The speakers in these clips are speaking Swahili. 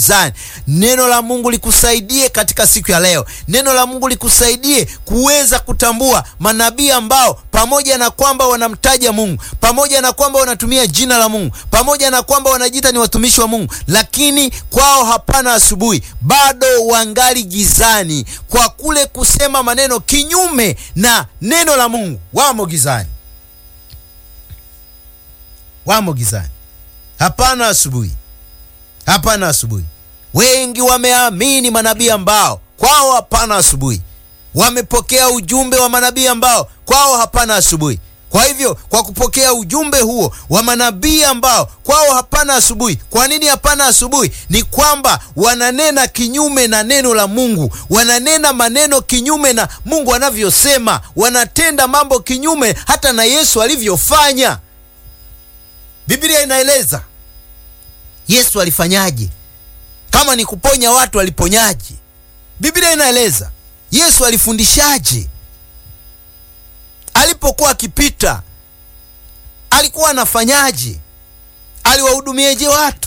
gizani. Neno la Mungu likusaidie katika siku ya leo. Neno la Mungu likusaidie kuweza kutambua manabii ambao pamoja na kwamba wanamtaja Mungu, pamoja na kwamba wanatumia jina la Mungu, pamoja na kwamba wanajiita ni watumishi wa Mungu, lakini kwao hapana asubuhi, bado wangali gizani kwa kule kusema maneno kinyume na neno la Mungu. Wamo gizani, wamo gizani, hapana asubuhi, hapana asubuhi. Wengi wameamini manabii ambao kwao hapana asubuhi, wamepokea ujumbe wa manabii ambao kwao hapana asubuhi. Kwa hivyo kwa kupokea ujumbe huo wa manabii ambao kwao hapana asubuhi. Kwa nini hapana asubuhi? Ni kwamba wananena kinyume na neno la Mungu, wananena maneno kinyume na Mungu anavyosema, wanatenda mambo kinyume hata na Yesu alivyofanya. Biblia inaeleza Yesu alifanyaje? Kama ni kuponya watu aliponyaje? Biblia inaeleza Yesu alifundishaje? Alipokuwa akipita alikuwa anafanyaje? Aliwahudumieje watu?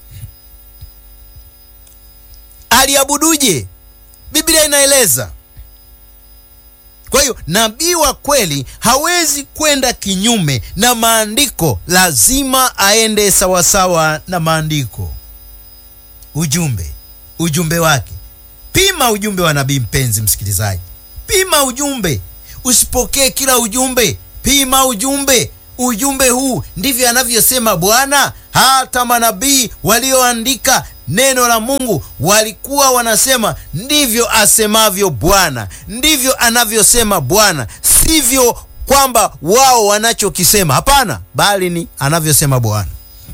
Aliabuduje? Biblia inaeleza. Kwa hiyo nabii wa kweli hawezi kwenda kinyume na maandiko, lazima aende sawasawa na maandiko. Ujumbe, ujumbe wake. Pima ujumbe wa nabii, mpenzi msikilizaji, pima ujumbe. Usipokee kila ujumbe, pima ujumbe. Ujumbe huu ndivyo anavyosema Bwana. Hata manabii walioandika neno la Mungu walikuwa wanasema ndivyo asemavyo Bwana, ndivyo anavyosema Bwana, sivyo kwamba wao wanachokisema, hapana, bali ni anavyosema Bwana.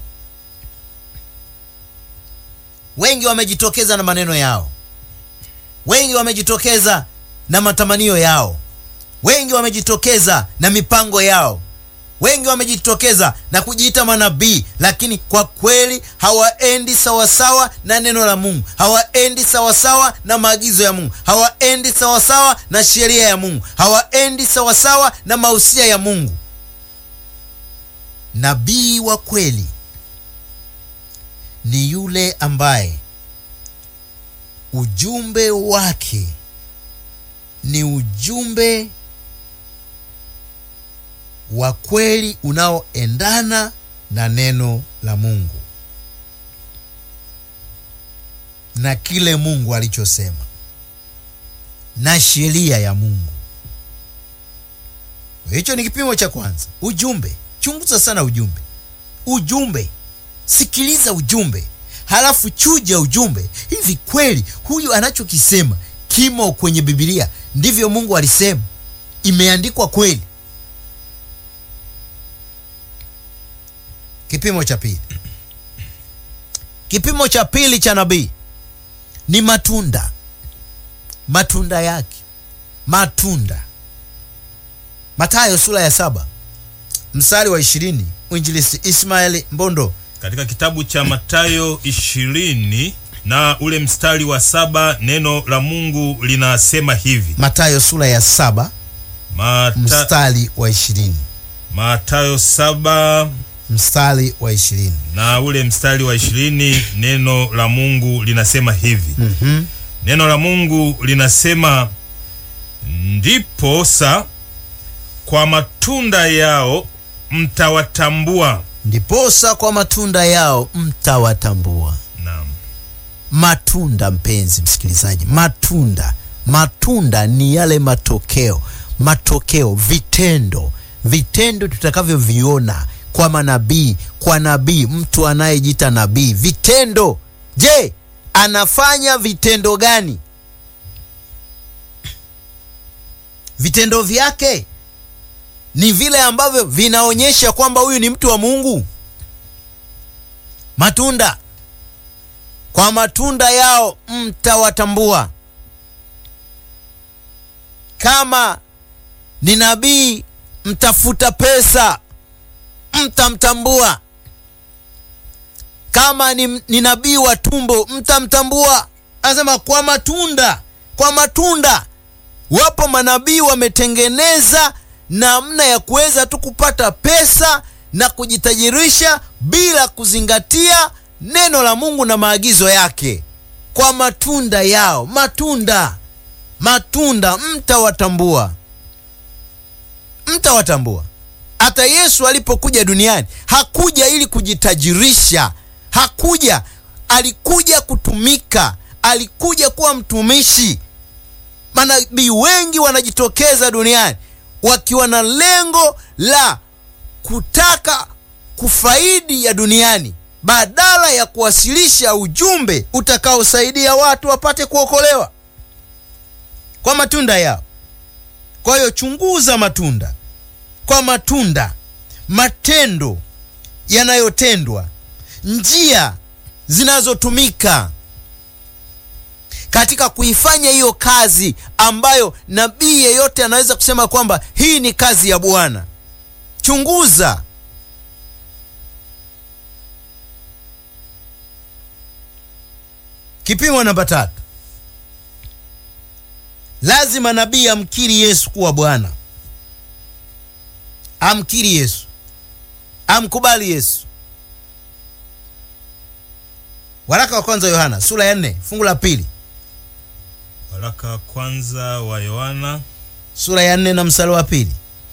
Wengi wamejitokeza na maneno yao, wengi wamejitokeza na matamanio yao, wengi wamejitokeza na mipango yao, wengi wamejitokeza na kujiita manabii, lakini kwa kweli hawaendi sawasawa na neno la Mungu, hawaendi sawasawa na maagizo ya Mungu, hawaendi sawasawa na sheria ya Mungu, hawaendi sawasawa na mausia ya Mungu. Nabii wa kweli ni yule ambaye ujumbe wake ni ujumbe wa kweli unaoendana na neno la Mungu na kile Mungu alichosema na sheria ya Mungu. Hicho ni kipimo cha kwanza. Ujumbe, chunguza sana ujumbe, ujumbe, sikiliza ujumbe, halafu chuja ujumbe. Hivi kweli huyu anachokisema kimo kwenye Biblia? Ndivyo Mungu alisema, imeandikwa kweli? Kipimo cha pili, kipimo cha pili cha nabii ni matunda. Matunda yake, matunda. Mathayo sura ya saba mstari wa ishirini. Mwinjilisti Ismaeli Mbondo katika kitabu cha Mathayo ishirini na ule mstari wa saba neno la Mungu linasema hivi. Mathayo sura ya saba Mata, mstari wa ishirini. Mathayo saba mstari wa ishirini na ule mstari wa ishirini neno la Mungu linasema hivi. Mhm. Neno la Mungu linasema ndiposa kwa matunda yao mtawatambua. Ndiposa kwa matunda yao mtawatambua. Naam. Matunda, mpenzi msikilizaji, matunda, matunda ni yale matokeo, matokeo, vitendo, vitendo tutakavyoviona kwa manabii, kwa nabii, mtu anayejiita nabii, vitendo. Je, anafanya vitendo gani? Vitendo vyake ni vile ambavyo vinaonyesha kwamba huyu ni mtu wa Mungu. Matunda, kwa matunda yao mtawatambua. Kama ni nabii mtafuta pesa, mtamtambua. Kama ni, ni nabii wa tumbo, mtamtambua. Anasema kwa matunda, kwa matunda. Wapo manabii wametengeneza namna ya kuweza tu kupata pesa na kujitajirisha bila kuzingatia neno la Mungu na maagizo yake. Kwa matunda yao, matunda, matunda mtawatambua, mtawatambua. Hata Yesu alipokuja duniani hakuja ili kujitajirisha, hakuja, alikuja kutumika, alikuja kuwa mtumishi. Manabii wengi wanajitokeza duniani wakiwa na lengo la kutaka kufaidi ya duniani badala ya kuwasilisha ujumbe utakaosaidia watu wapate kuokolewa kwa matunda yao. Kwa hiyo chunguza matunda kwa matunda, matendo yanayotendwa, njia zinazotumika katika kuifanya hiyo kazi ambayo nabii yeyote anaweza kusema kwamba hii ni kazi ya Bwana. Chunguza. Kipimo namba tatu, lazima nabii amkiri Yesu kuwa Bwana, amkiri Yesu, amkubali Yesu. Waraka wa kwanza Yohana sura ya nne fungu la pili Waraka wa kwanza wa Yohana sura ya nne na mstari wa pili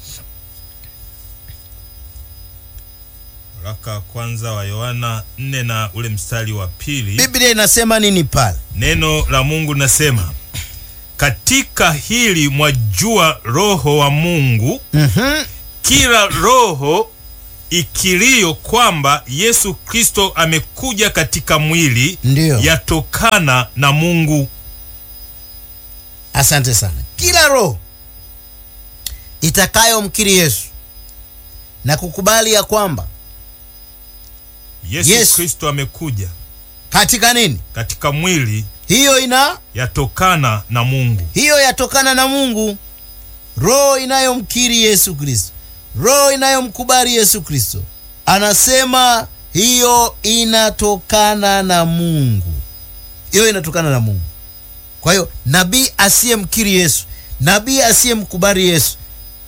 waraka wa kwanza wa Yohana nne na ule mstari wa pili Biblia inasema nini pale? neno la Mungu nasema, katika hili mwajua roho wa Mungu, Mhm. kila roho ikilio kwamba Yesu Kristo amekuja katika mwili Ndiyo. yatokana na Mungu. Asante sana. Kila roho itakayomkiri Yesu na kukubali ya kwamba Yesu Yesu. Kristo amekuja katika nini, katika mwili hiyo ina yatokana na Mungu. hiyo yatokana na Mungu. Roho inayomkiri Yesu Kristo, roho inayomkubali Yesu Kristo, anasema hiyo inatokana na Mungu, hiyo inatokana na Mungu. Kwa hiyo nabii asiyemkiri Yesu, nabii asiyemkubali Yesu,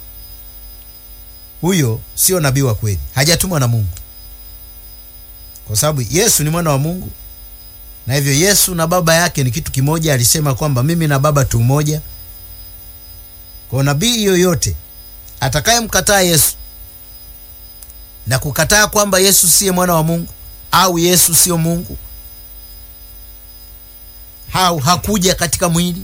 huyo sio nabii wa kweli, hajatumwa na Mungu, kwa sababu Yesu ni mwana wa Mungu na hivyo Yesu na baba yake ni kitu kimoja. Alisema kwamba mimi na baba tu moja. Kwa nabii yoyote atakayemkataa Yesu na kukataa kwamba Yesu siye mwana wa Mungu au Yesu sio Mungu au hakuja katika mwili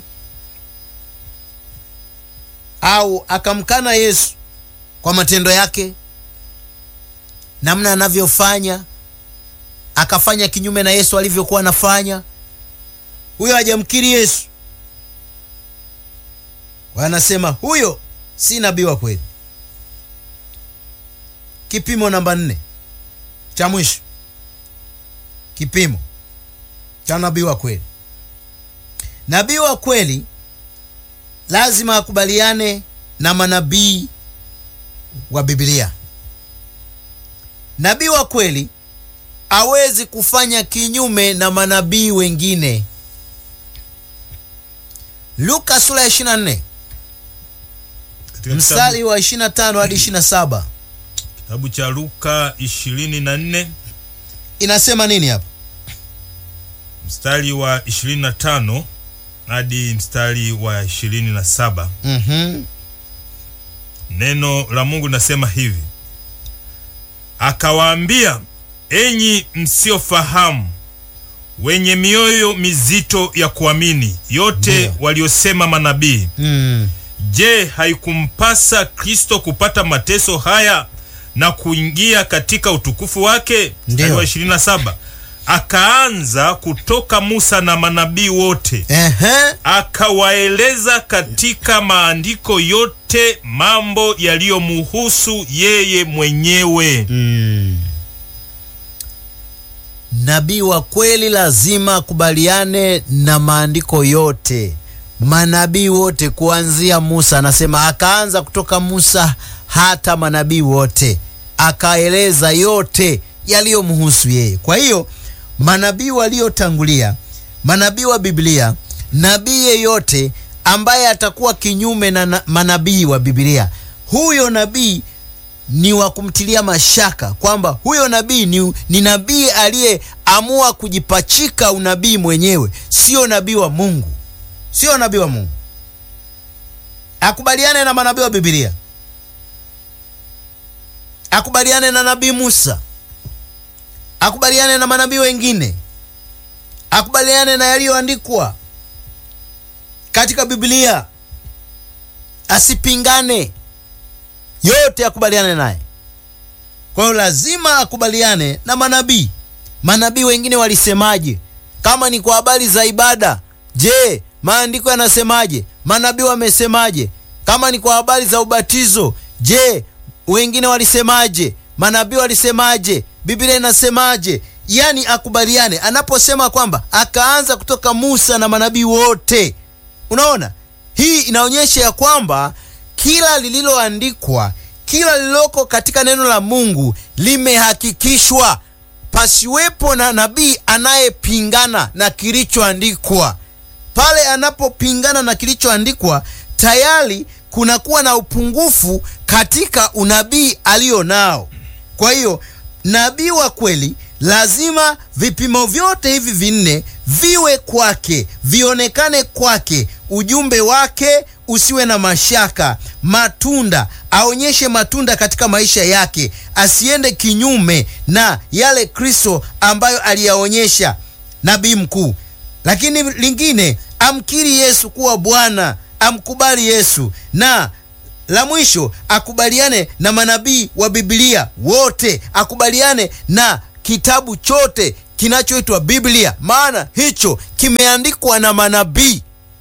au akamkana Yesu kwa matendo yake, namna anavyofanya akafanya kinyume na Yesu alivyokuwa anafanya, huyo hajamkiri Yesu. Wanasema huyo si nabii wa kweli. Kipimo namba nne cha mwisho, kipimo cha nabii wa kweli. Nabii wa kweli lazima akubaliane na manabii wa Biblia. Nabii wa kweli hawezi kufanya kinyume na manabii wengine. Luka sura ya 24 Katika mstari kitabu, wa 25 hadi 27 kitabu cha Luka 24 inasema nini hapa? mstari wa 25 hadi mstari wa 27. Mhm. Neno la Mungu nasema hivi: akawaambia, enyi msiofahamu, wenye mioyo mizito ya kuamini yote Ndiyo. waliosema manabii, Mm. je, haikumpasa Kristo kupata mateso haya na kuingia katika utukufu wake? Mstari Ndiyo. wa 27, akaanza kutoka Musa na manabii wote Ehe. akawaeleza katika maandiko yote mambo yaliyomuhusu yeye mwenyewe. Mm. Nabii wa kweli lazima akubaliane na maandiko yote, manabii wote kuanzia Musa. Anasema akaanza kutoka Musa hata manabii wote, akaeleza yote yaliyomhusu yeye. Kwa hiyo manabii waliotangulia, manabii wa Biblia, nabii yeyote ambaye atakuwa kinyume na na manabii wa Biblia, huyo nabii ni wa kumtilia mashaka kwamba huyo nabii ni, ni nabii aliyeamua kujipachika unabii mwenyewe, sio nabii wa Mungu, sio nabii wa Mungu. Akubaliane na manabii wa Biblia, akubaliane na nabii Musa, akubaliane na manabii wengine, akubaliane na yaliyoandikwa katika Biblia, asipingane yote akubaliane naye. Kwa hiyo lazima akubaliane na manabii. Manabii wengine walisemaje? Kama ni kwa habari za ibada, je, maandiko yanasemaje? Manabii wamesemaje? Kama ni kwa habari za ubatizo, je, wengine walisemaje? Manabii walisemaje? Biblia inasemaje? Yaani akubaliane. Anaposema kwamba akaanza kutoka Musa na manabii wote, unaona hii inaonyesha ya kwamba kila lililoandikwa, kila lililoko katika neno la Mungu limehakikishwa, pasiwepo na nabii anayepingana na kilichoandikwa. Pale anapopingana na kilichoandikwa, tayari kunakuwa na upungufu katika unabii alio nao. Kwa hiyo nabii wa kweli lazima vipimo vyote hivi vinne viwe kwake, vionekane kwake, ujumbe wake usiwe na mashaka, matunda aonyeshe matunda katika maisha yake, asiende kinyume na yale Kristo ambayo aliyaonyesha nabii mkuu. Lakini lingine, amkiri Yesu kuwa Bwana, amkubali Yesu, na la mwisho akubaliane na manabii wa Biblia wote, akubaliane na kitabu chote kinachoitwa Biblia, maana hicho kimeandikwa na manabii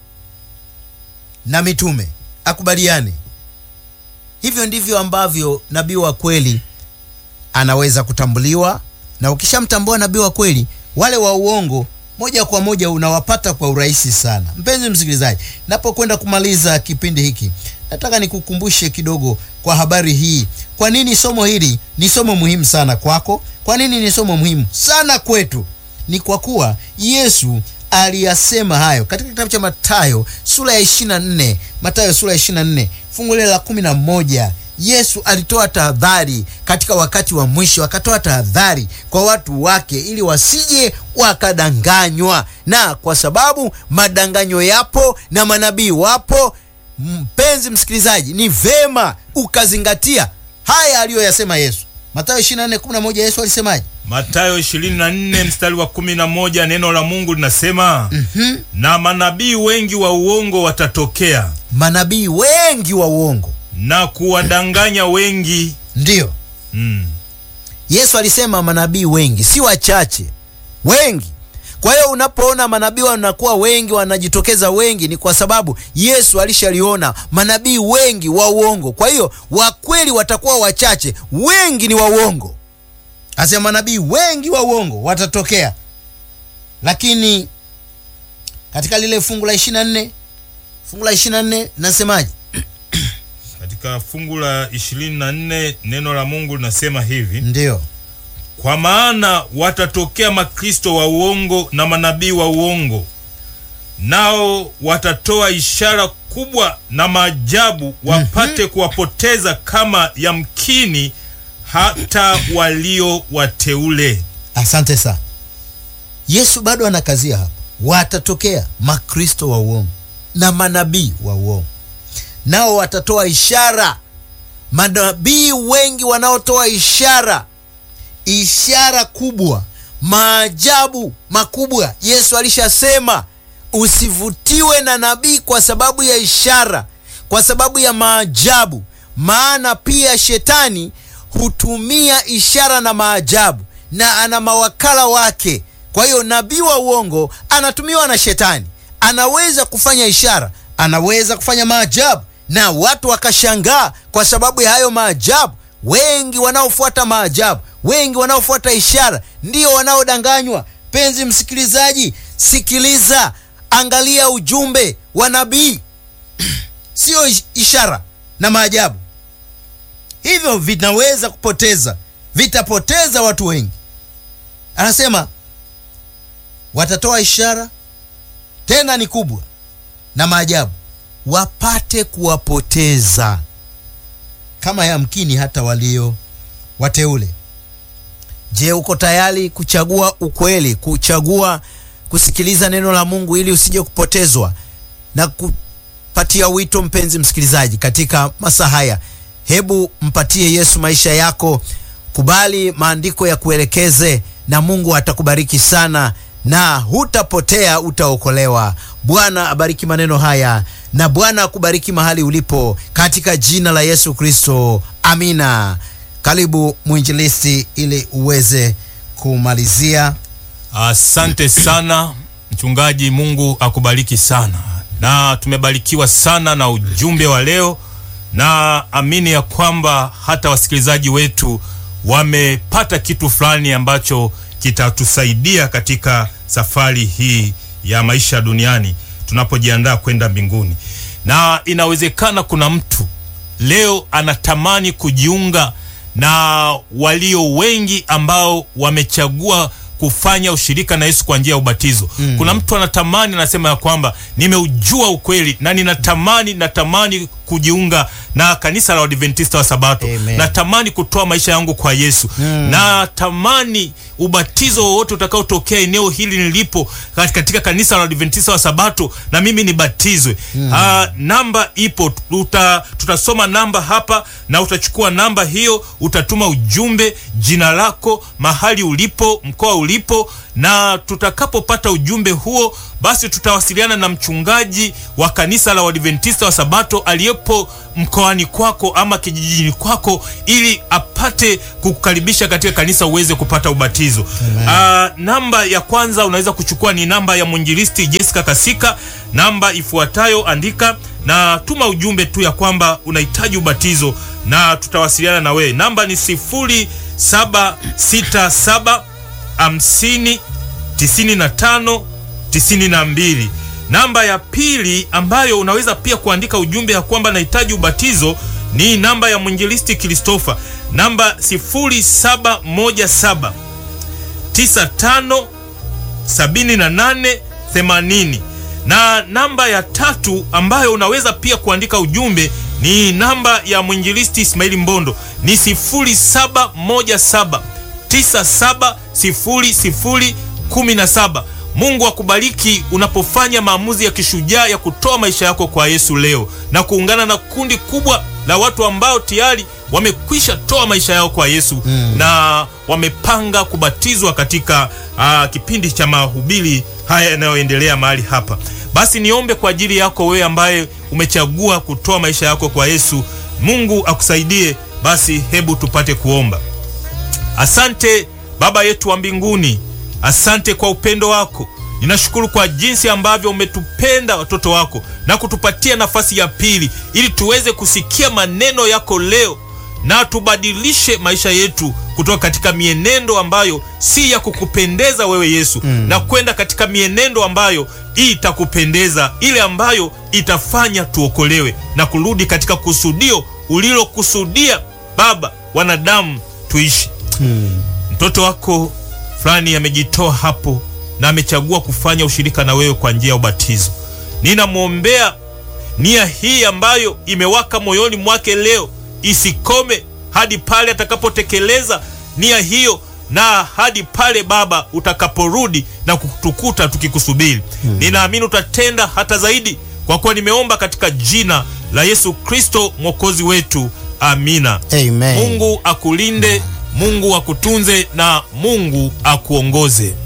na mitume, akubaliane. Hivyo ndivyo ambavyo nabii wa kweli anaweza kutambuliwa, na ukishamtambua nabii wa kweli, wale wa uongo moja kwa moja unawapata kwa urahisi sana. Mpenzi msikilizaji, napokwenda kumaliza kipindi hiki, nataka nikukumbushe kidogo kwa habari hii. Kwa nini somo hili ni somo muhimu sana kwako? Kwa nini ni somo muhimu sana kwetu? Ni kwa kuwa Yesu aliyasema hayo katika kitabu cha Mathayo sura ya 24, Mathayo sura ya 24 fungu la 11. Yesu alitoa tahadhari katika wakati wa mwisho, akatoa tahadhari kwa watu wake ili wasije wakadanganywa, na kwa sababu madanganyo yapo na manabii wapo. Mpenzi msikilizaji, ni vema ukazingatia haya aliyoyasema Yesu. Mathayo 24:11 Yesu alisemaje? Mathayo 24 mstari wa 11, neno la Mungu linasema Mhm. na manabii wengi wa uongo watatokea Manabii wengi wa uongo, na kuwadanganya wengi. ndiyo Mm. Yesu alisema manabii wengi, si wachache, wengi. Kwa hiyo unapoona manabii wanakuwa wengi, wanajitokeza wengi, ni kwa sababu Yesu alishaliona manabii wengi wa uongo. Kwa hiyo wa kweli watakuwa wachache, wengi ni wa uongo. Asema manabii wengi wa uongo watatokea, lakini katika lile fungu la 24 fungu la 24 nasemaje? Katika fungu la 24 neno la Mungu linasema hivi: Ndiyo, kwa maana watatokea makristo wa uongo na manabii wa uongo, nao watatoa ishara kubwa na maajabu, wapate kuwapoteza kama yamkini hata walio wateule. asante sana. Yesu bado anakazia hapa, watatokea makristo wa uongo na manabii wa uongo, nao watatoa ishara. Manabii wengi wanaotoa ishara, ishara kubwa, maajabu makubwa. Yesu alishasema usivutiwe na nabii kwa sababu ya ishara, kwa sababu ya maajabu, maana pia shetani hutumia ishara na maajabu na ana mawakala wake. Kwa hiyo nabii wa uongo anatumiwa na shetani, anaweza kufanya ishara, anaweza kufanya maajabu na watu wakashangaa kwa sababu ya hayo maajabu. Wengi wanaofuata maajabu, wengi wanaofuata ishara ndio wanaodanganywa. Penzi msikilizaji, sikiliza, angalia ujumbe wa nabii sio ish- ishara na maajabu. Hivyo vinaweza kupoteza, vitapoteza watu wengi. Anasema watatoa ishara tena ni kubwa na maajabu, wapate kuwapoteza kama yamkini hata walio wateule. Je, uko tayari kuchagua ukweli, kuchagua kusikiliza neno la Mungu ili usije kupotezwa na kupatia wito? Mpenzi msikilizaji, katika masaa haya, hebu mpatie Yesu maisha yako, kubali maandiko ya kuelekeze, na Mungu atakubariki sana na hutapotea, utaokolewa. Bwana abariki maneno haya na Bwana akubariki mahali ulipo, katika jina la Yesu Kristo, amina. Karibu mwinjilisti, ili uweze kumalizia. Asante sana mchungaji, Mungu akubariki sana, na tumebarikiwa sana na ujumbe wa leo, na amini ya kwamba hata wasikilizaji wetu wamepata kitu fulani ambacho kitatusaidia katika safari hii ya maisha duniani tunapojiandaa kwenda mbinguni. Na inawezekana kuna mtu leo anatamani kujiunga na walio wengi ambao wamechagua kufanya ushirika na Yesu kwa njia ya ubatizo. Mm. Kuna mtu anatamani anasema ya kwamba nimeujua ukweli na ninatamani natamani kujiunga na kanisa la Waadventista wa Sabato. Amen. Natamani kutoa maisha yangu kwa Yesu. Mm. Natamani ubatizo wowote utakaotokea eneo hili nilipo katika kanisa la Waadventista wa Sabato na mimi nibatizwe. Mm. Ah, namba ipo tuta, tutasoma namba hapa na utachukua namba hiyo, utatuma ujumbe, jina lako, mahali ulipo, mkoa ulipo, na tutakapopata ujumbe huo, basi tutawasiliana na mchungaji wa kanisa la Waadventista wa Sabato aliyepo mkoani kwako ama kijijini kwako, ili apate kukukaribisha katika kanisa uweze kupata ubatizo. Aa, namba ya kwanza unaweza kuchukua ni namba ya mwinjilisti Jessica Kasika, namba ifuatayo, andika na tuma ujumbe tu ya kwamba unahitaji ubatizo na tutawasiliana na wewe. Namba ni 0767 50 95 92. Namba ya pili ambayo unaweza pia kuandika ujumbe ya kwamba nahitaji ubatizo ni namba ya mwinjilisti Kristofa, namba 0717 95 78 80 na namba ya tatu ambayo unaweza pia kuandika ujumbe ni namba ya mwinjilisti Ismaili Mbondo ni 0717 970017. Mungu akubariki unapofanya maamuzi ya kishujaa ya kutoa maisha yako kwa Yesu leo na kuungana na kundi kubwa la watu ambao tayari wamekwisha toa maisha yao kwa Yesu mm. na wamepanga kubatizwa katika uh, kipindi cha mahubiri haya yanayoendelea mahali hapa. Basi niombe kwa ajili yako wewe ambaye umechagua kutoa maisha yako kwa Yesu. Mungu akusaidie. Basi hebu tupate kuomba. Asante Baba yetu wa mbinguni, asante kwa upendo wako. Ninashukuru kwa jinsi ambavyo umetupenda watoto wako na kutupatia nafasi ya pili ili tuweze kusikia maneno yako leo na tubadilishe maisha yetu kutoka katika mienendo ambayo si ya kukupendeza wewe Yesu mm. na kwenda katika mienendo ambayo itakupendeza, ile ambayo itafanya tuokolewe na kurudi katika kusudio ulilokusudia Baba wanadamu tuishi mm. Mtoto wako fulani amejitoa hapo na amechagua kufanya ushirika na wewe kwa njia ya ubatizo. Ninamwombea nia hii ambayo imewaka moyoni mwake leo isikome hadi pale atakapotekeleza nia hiyo na hadi pale Baba utakaporudi na kutukuta tukikusubiri. Hmm. Ninaamini utatenda hata zaidi, kwa kuwa nimeomba katika jina la Yesu Kristo mwokozi wetu, amina. Amen. Mungu akulinde, Mungu akutunze na Mungu akuongoze.